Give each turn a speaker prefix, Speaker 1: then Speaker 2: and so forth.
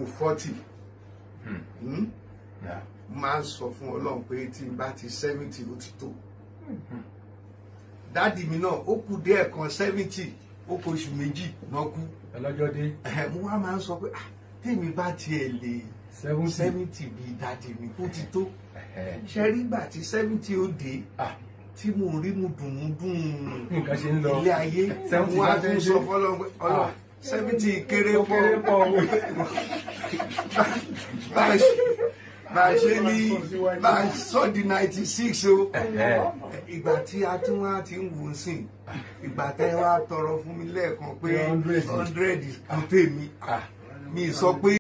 Speaker 1: ipò forty
Speaker 2: Hmm. Yeah.
Speaker 1: máa ń sọ fún ọlọ́run pé tí n bá ti seventy ó ti tó dáàdì mi náà ó kù díẹ̀ kan seventy ó kù oṣù méjì náà kú
Speaker 2: ọlọ́jọ́ dé
Speaker 1: Ẹ̀hẹ̀, mo wá máa ń sọ pé "Ah, tèmi bá tiẹ̀ lè
Speaker 2: seventy.
Speaker 1: seventy bíi dáàdì mi ó ti tó
Speaker 2: Ẹ̀hẹ̀.
Speaker 1: ṣe rí gbà tí seventy ó dé
Speaker 2: Ah,
Speaker 1: tí mo rí mu dùn mu dùn
Speaker 2: nǹkan ṣe ń lọ.
Speaker 1: ilé ayé
Speaker 2: Seventy
Speaker 1: mo wá
Speaker 2: bá
Speaker 1: tún
Speaker 2: fẹ́
Speaker 1: sọ
Speaker 2: dé.
Speaker 1: fọlọ́run pé ọlọ́run
Speaker 2: Ah.
Speaker 1: seventy kéré
Speaker 2: Ó kéré
Speaker 1: pọ̀
Speaker 2: pọ̀ o.
Speaker 1: bá a ṣe bá a ṣe ní bá a sọ di ninety six o
Speaker 2: Ẹ̀hẹ̀.
Speaker 1: ìgbà tí a tún wá ti ń wò ó sìn ìgbà tẹ́ wá tọrọ fún mi lẹ́ẹ̀kan pé
Speaker 2: Hundred.
Speaker 1: hundred kò tèmi
Speaker 2: Ah.
Speaker 1: mi sọ pé.